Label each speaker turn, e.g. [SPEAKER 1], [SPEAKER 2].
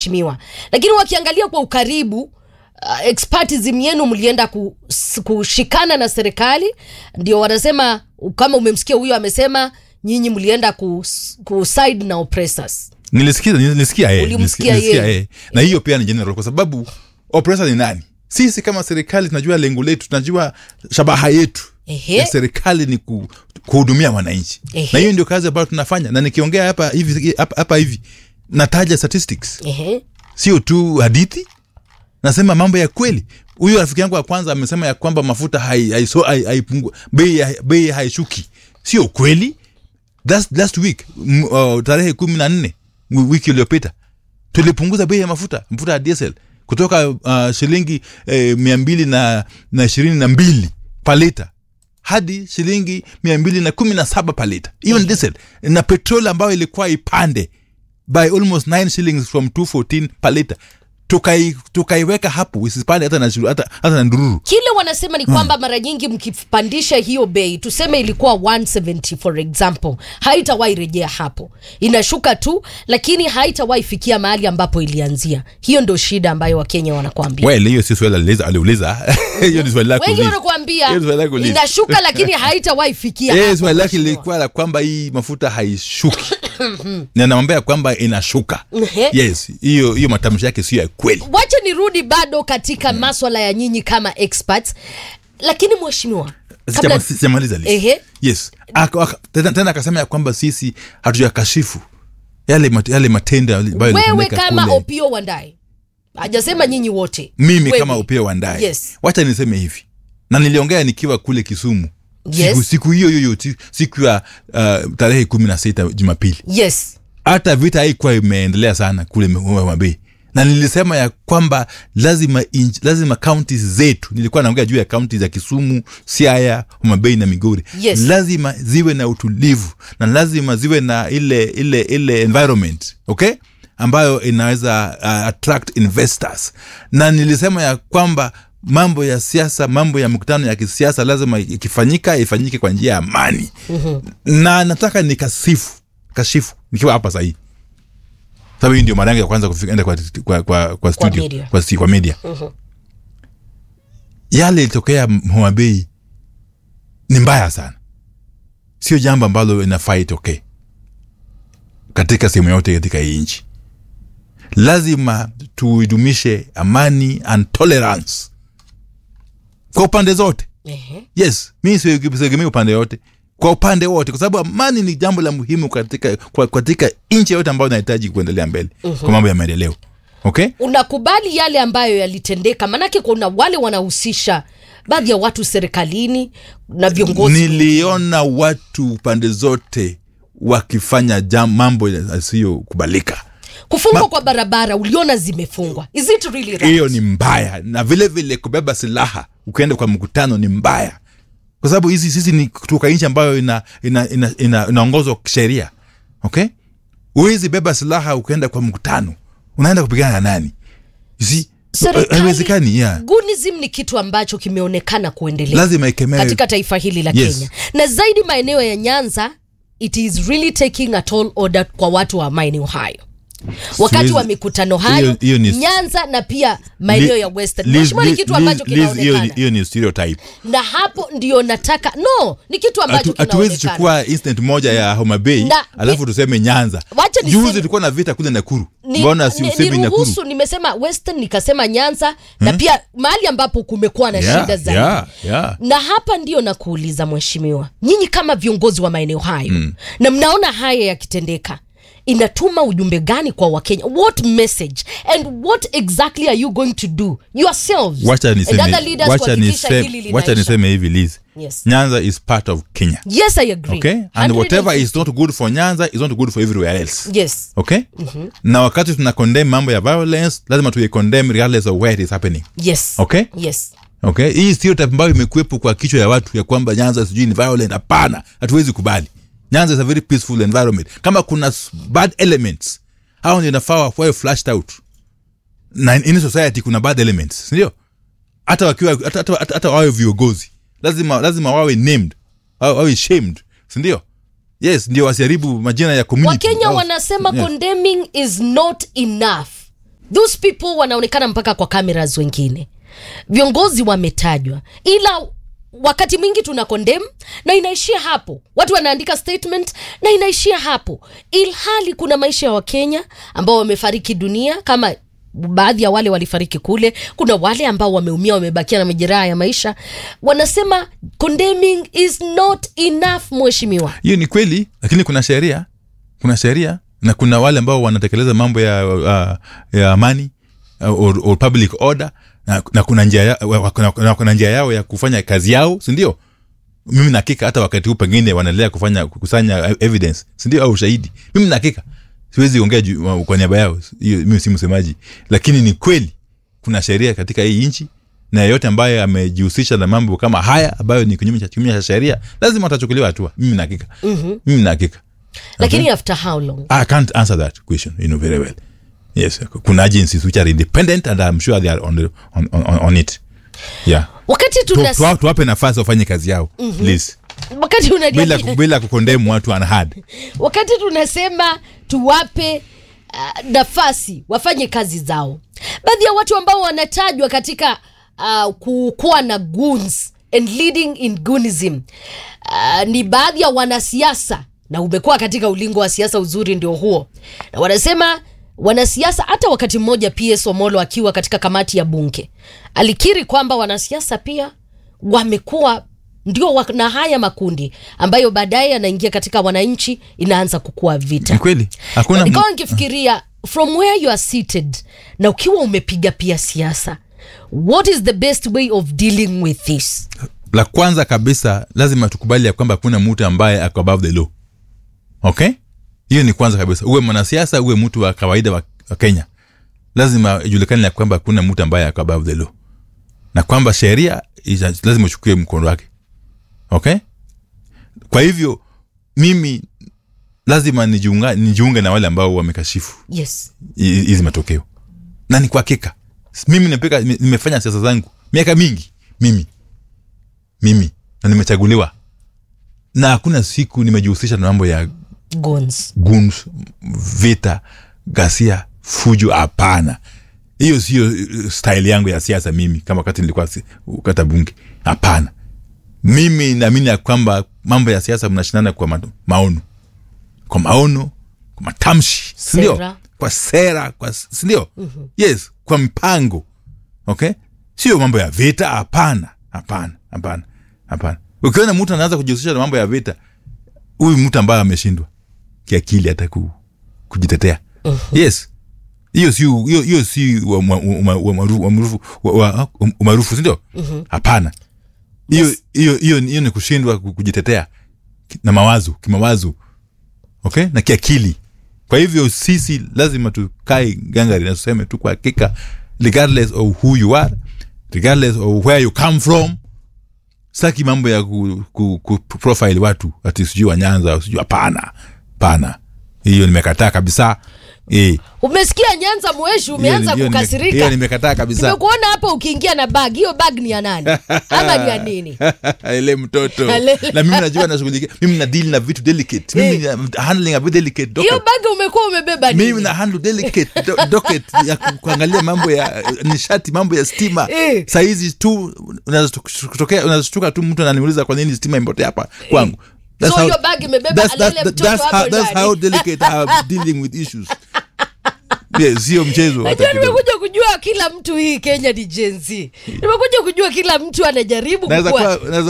[SPEAKER 1] mheshimiwa, lakini wakiangalia kwa ukaribu uh, expertism yenu mlienda kus- kushikana na serikali, ndio wanasema kama umemsikia huyo amesema nyinyi mlienda kus- kuside na oppressors.
[SPEAKER 2] nilisikia nilisikia eh,
[SPEAKER 1] Ulimsikia
[SPEAKER 2] nilisikia
[SPEAKER 1] yeye.
[SPEAKER 2] eh. na hiyo pia ni general kwa sababu oppressor ni nani sisi kama serikali tunajua lengo letu tunajua shabaha yetu
[SPEAKER 1] Ehe.
[SPEAKER 2] ya serikali ni ku, kuhudumia wananchi
[SPEAKER 1] Ehe.
[SPEAKER 2] na hiyo ndio kazi ambayo tunafanya na nikiongea hapa hivi hapa, hapa hivi nataja statistics
[SPEAKER 1] Ehe.
[SPEAKER 2] sio tu hadithi nasema mambo ya kweli huyu rafiki yangu wa kwanza amesema ya kwamba mafuta hai- haiso- hai- haipungu- bei hai- bei haishuki sio kweli Last, last week m, uh, tarehe kumi na nne wi- wiki iliyopita tulipunguza bei ya mafuta mafuta ya diesel kutoka uh, shilingi eh, mia mbili na na ishirini na mbili palita hadi shilingi mia mbili na kumi na saba palita hiyo ni diesel na petrol ambayo ilikuwa ipande by almost 9 shillings from 214 per liter tukai tukaiweka hapo isipande hata na shiru- hata, hata na ndururu
[SPEAKER 1] Kile wanasema ni kwamba mara nyingi mkipandisha hiyo bei, tuseme ilikuwa 170 for example, haitawahi rejea hapo, inashuka tu, lakini haitawahi fikia mahali ambapo ilianzia. Hiyo ndio shida ambayo Wakenya wanakuambia.
[SPEAKER 2] well hiyo si swali aliuliza aliuliza hiyo ni swali lako
[SPEAKER 1] Wengi
[SPEAKER 2] uliza.
[SPEAKER 1] wanakuambia
[SPEAKER 2] Hiyo ni swali lako uliza.
[SPEAKER 1] inashuka, lakini haitawahi fikia
[SPEAKER 2] Eh,
[SPEAKER 1] hapo,
[SPEAKER 2] swali lake
[SPEAKER 1] mheshimiwa.
[SPEAKER 2] lilikuwa la kwamba hii mafuta haishuki na namwambia kwamba inashuka
[SPEAKER 1] Ehe.
[SPEAKER 2] yes hiyo hiyo matamshi yake sio ya kweli
[SPEAKER 1] wacha nirudi bado katika maswala ya nyinyi kama experts, lakini mheshimiwa, kabla-
[SPEAKER 2] Sijama- sijamaliza list.
[SPEAKER 1] Ehe.
[SPEAKER 2] yes Aka- aka- tena tena akasema ya kwamba sisi hatujakashifu yale, mat, yale matendo ambayo
[SPEAKER 1] wewe
[SPEAKER 2] yalitendeka
[SPEAKER 1] kama
[SPEAKER 2] kule.
[SPEAKER 1] Opio Wandayi, hajasema nyinyi wote,
[SPEAKER 2] mimi
[SPEAKER 1] Wewe.
[SPEAKER 2] kama upia wandaye
[SPEAKER 1] Yes.
[SPEAKER 2] wacha niseme hivi na niliongea nikiwa kule kisumu
[SPEAKER 1] Yes.
[SPEAKER 2] siku, siku hiyo hiyo ti- siku ya uh, tarehe kumi na sita jumapili
[SPEAKER 1] yes
[SPEAKER 2] hata vita haikuwa imeendelea sana kule mabei na nilisema ya kwamba lazima inch, lazima kaunti zetu nilikuwa naongea juu ya kaunti za kisumu siaya homabei na migori
[SPEAKER 1] Yes.
[SPEAKER 2] lazima ziwe na utulivu na lazima ziwe na ile ile ile environment okay ambayo inaweza uh, attract investors na nilisema ya kwamba mambo ya siasa mambo ya mkutano ya kisiasa lazima ikifanyika ifanyike kwa njia ya amani mm-hmm. na nataka nikasifu kashifu nikiwa hapa sahii sababu hii ndio mara yangu ya kwanza kufika enda kwa, kwa, kwa, kwa studio
[SPEAKER 1] media.
[SPEAKER 2] kwa, si- kwa media yale ilitokea homabei ni mbaya sana sio jambo ambalo inafaa itokee katika sehemu yote katika hii nchi lazima tuidumishe amani and tolerance kwa upande zote
[SPEAKER 1] Ehe.
[SPEAKER 2] yes mi siegemei upande yote kwa upande wote kwa sababu amani ni jambo la muhimu katika kwa, katika nchi yote ambayo inahitaji kuendelea mbele kwa mambo ya maendeleo okay
[SPEAKER 1] unakubali yale ambayo yalitendeka manake kuna wale wanahusisha baadhi ya watu serikalini na viongozi
[SPEAKER 2] niliona watu pande zote wakifanya jam, mambo yasiyokubalika
[SPEAKER 1] kufungwa kwa barabara uliona zimefungwa is it really right?
[SPEAKER 2] hiyo ni mbaya na vile vile kubeba silaha ukienda kwa mkutano ni mbaya kwa sababu hizi sisi ni kutoka nchi ambayo inaongozwa ina, ina, ina, inaongozwa kisheria okay huwezi beba silaha ukienda kwa mkutano unaenda kupigana na nani You see?
[SPEAKER 1] Serikali-
[SPEAKER 2] haiwezekani yeah.
[SPEAKER 1] Gunism ni kitu ambacho kimeonekana kuendelea
[SPEAKER 2] lazima ikemewe
[SPEAKER 1] katika taifa hili la
[SPEAKER 2] Yes.
[SPEAKER 1] Kenya na zaidi maeneo ya Nyanza it is really taking a tall order kwa watu wa maeneo hayo wakati
[SPEAKER 2] Siwezi-
[SPEAKER 1] wa mikutano hayo
[SPEAKER 2] hiyo- hiyo ni-
[SPEAKER 1] Nyanza na pia maeneo ya Western
[SPEAKER 2] Liz-
[SPEAKER 1] Mheshimiwa, ni
[SPEAKER 2] Liz-
[SPEAKER 1] kitu ambacho
[SPEAKER 2] Liz- Liz, hiyo ni-
[SPEAKER 1] kinaonekana
[SPEAKER 2] hiyo ni stereotype
[SPEAKER 1] na hapo ndio nataka no ni kitu ambacho
[SPEAKER 2] Hatu- hatuwezi
[SPEAKER 1] kinaonekana
[SPEAKER 2] chukua instant moja ya Homa Bay
[SPEAKER 1] Na-
[SPEAKER 2] alafu tuseme Nyanza.
[SPEAKER 1] Wacha niseme-
[SPEAKER 2] Juzi tulikuwa na vita kule Nakuru,
[SPEAKER 1] Ni-
[SPEAKER 2] mbona si
[SPEAKER 1] ni-
[SPEAKER 2] usemi Nakuru?
[SPEAKER 1] niruhusu nimesema western nikasema nyanza na pia mahali ambapo kumekuwa na
[SPEAKER 2] Yeah,
[SPEAKER 1] shida zaidi
[SPEAKER 2] yeah, yeah.
[SPEAKER 1] na hapa ndio nakuuliza mheshimiwa nyinyi kama viongozi wa maeneo hayo mm. na mnaona haya yakitendeka inatuma ujumbe gani kwa wakenya what message and what exactly are you going to do yourselves
[SPEAKER 2] Wacha
[SPEAKER 1] and
[SPEAKER 2] niseme,
[SPEAKER 1] other leaders
[SPEAKER 2] wacha
[SPEAKER 1] kuhakikisha hili
[SPEAKER 2] niseme, wacha
[SPEAKER 1] linaisha
[SPEAKER 2] niseme hivi Liz.
[SPEAKER 1] Yes.
[SPEAKER 2] Nyanza is part of Kenya.
[SPEAKER 1] yes i agree
[SPEAKER 2] Okay? And whatever
[SPEAKER 1] 150.
[SPEAKER 2] is not good for Nyanza is not good for everywhere else.
[SPEAKER 1] yes
[SPEAKER 2] Okay? Na wakati tuna condemn mambo ya violence, lazima tuye condemn regardless of where it is happening.
[SPEAKER 1] yes
[SPEAKER 2] Okay?
[SPEAKER 1] yes
[SPEAKER 2] Okay? Hii stereotype ambayo imekuwepo kwa kichwa ya watu ya kwamba Nyanza sijui ni violent, hapana, hatuwezi kubali. Nyanza is a very peaceful environment. Kama kuna s- bad elements, hao ndio inafaa wawe flashed out. Na in in society kuna bad elements, si ndio? Hata wakiwa hata, hata, hata, hata wawe viongozi, lazima lazima wawe named, wawe, wawe shamed, si ndio? Yes, ndio wasiharibu majina ya community.
[SPEAKER 1] wakenya
[SPEAKER 2] Au-
[SPEAKER 1] wanasema
[SPEAKER 2] Yes.
[SPEAKER 1] condemning is not enough those people wanaonekana mpaka kwa cameras wengine viongozi wametajwa ila wakati mwingi tuna condemn na inaishia hapo watu wanaandika statement na inaishia hapo ilhali kuna maisha ya wakenya ambao wamefariki dunia kama baadhi ya wale walifariki kule kuna wale ambao wameumia wamebakia na majeraha ya maisha wanasema condemning is not enough mheshimiwa
[SPEAKER 2] hiyo ni kweli lakini kuna sheria kuna sheria na kuna wale ambao wanatekeleza mambo ya, uh, ya amani uh, or, or public order na, na kuna njia ya, wa- kuna, kuna, kuna njia yao ya kufanya kazi yao sindio mimi nakika hata wakati huu pengine wanaendelea kufanya kukusanya evidence sindio au ushahidi mimi nakika siwezi ongea juu- kwa niaba yao hiyo mimi si msemaji lakini ni kweli kuna sheria katika hii nchi na yeyote ambaye amejihusisha na mambo kama haya ambayo ni kinyume cha kinyume cha sheria lazima atachukuliwa hatua mimi nakika mm-hmm. mimi nakika
[SPEAKER 1] lakini after how long
[SPEAKER 2] I can't answer that question, you know very well. Yes, kuna agencies which are independent and I'm sure they are on, the, on, on, on it. Yeah.
[SPEAKER 1] wakati
[SPEAKER 2] Tu-
[SPEAKER 1] tuna
[SPEAKER 2] tuwa- Tuwape nafasi wafanye kazi yao please,
[SPEAKER 1] wakati
[SPEAKER 2] bila,
[SPEAKER 1] unajadili
[SPEAKER 2] ku- bila kukondemu watu unhard.
[SPEAKER 1] wakati tunasema tuwape uh, nafasi wafanye kazi zao baadhi ya watu ambao wanatajwa katika uh, kukuwa na goons and leading in goonism uh, ni baadhi ya wanasiasa na umekuwa katika ulingo wa siasa uzuri ndio huo na wanasema wanasiasa hata wakati mmoja ps omolo akiwa katika kamati ya bunge alikiri kwamba wanasiasa pia wamekuwa ndio wa- na haya makundi ambayo baadaye yanaingia katika wananchi inaanza kukua vita
[SPEAKER 2] Ni kweli hakuna mu-
[SPEAKER 1] nikawa nikifikiria from where you are seated na ukiwa umepiga pia siasa what is the best way of dealing with this
[SPEAKER 2] la kwanza kabisa lazima tukubali ya kwamba hakuna mtu ambaye ako above the law okay hiyo ni kwanza kabisa uwe mwanasiasa uwe mtu wa kawaida wa, wa kenya lazima ijulikane ya kwamba hakuna mtu ambaye ako above the law na kwamba sheria ita- lazima uchukue mkondo wake okay kwa hivyo mimi lazima nijiunga, nijiunge na wale ambao wamekashifu
[SPEAKER 1] yes
[SPEAKER 2] hi- hizi matokeo na ni kwa hakika mimi nimepika, nime- nimefanya siasa zangu miaka mingi mimi mimi na nimechaguliwa na hakuna siku nimejihusisha na mambo ya
[SPEAKER 1] guns
[SPEAKER 2] guns vita gasia fujo hapana hiyo sio uh, style yangu ya siasa mimi kama wakati nilikuwa si- kata bunge hapana mimi naamini ya kwamba mambo ya siasa mnashindana kwa ma- maono kwa maono kwa matamshi sindio
[SPEAKER 1] Sera.
[SPEAKER 2] kwa sera kwa s- sindio mm-hmm. yes kwa mpango okay sio mambo ya vita hapana hapana hapana hapana ukiona mtu anaanza kujihusisha na mambo ya vita huyu mtu ambaye ameshindwa kiakili hata ku, kujitetea yes hiyo si hiyo hiyo si wa- wa- wa- wa- maarufu- umaarufu- wa- wa- umaarufu sindio hapana hiyo hiyo hiyo hiyo ni kushindwa ku- kujitetea ki- na mawazo kimawazo okay na kiakili kwa hivyo sisi lazima tukae gangari na tuseme tu kwa hakika regardless of who you are regardless of where you come from saki mambo ya ku, ku, ku profile watu ati sijui wanyanza au sijui hapana pana hiyo nimekataa kabisa eh,
[SPEAKER 1] umesikia nyanza mweshi umeanza
[SPEAKER 2] hiyo nime- hiyo
[SPEAKER 1] kukasirika
[SPEAKER 2] nimekataa kabisa
[SPEAKER 1] nimekuona hapa ukiingia na bag hiyo bag ni ya nani ama ni ya nini
[SPEAKER 2] ile mtoto
[SPEAKER 1] Alele.
[SPEAKER 2] na mimi najua nashughulikia mimi na deal na vitu delicate mimi na handling a very delicate docket.
[SPEAKER 1] hiyo bag umekuwa umebeba nini
[SPEAKER 2] mimi na handle delicate do, docket ya ku- kuangalia mambo ya uh, nishati mambo ya stima
[SPEAKER 1] Eh.
[SPEAKER 2] saizi tu unazotokea unazashtuka tu mtu ananiuliza kwa nini stima imepotea hapa kwangu That's
[SPEAKER 1] So
[SPEAKER 2] how-
[SPEAKER 1] hiyo bag imebeba
[SPEAKER 2] that's- that's-
[SPEAKER 1] alele mtoto
[SPEAKER 2] that's
[SPEAKER 1] hapo
[SPEAKER 2] how- that's
[SPEAKER 1] ndani.
[SPEAKER 2] how delicate I am dealing with issues yes sio mchezo hata
[SPEAKER 1] najua
[SPEAKER 2] kidogo.
[SPEAKER 1] nimekuja kujua kila mtu hii kenya ni jenzi nimekuja kujua kila mtu anajaribu
[SPEAKER 2] Naweza
[SPEAKER 1] kukua
[SPEAKER 2] kuwa- naweza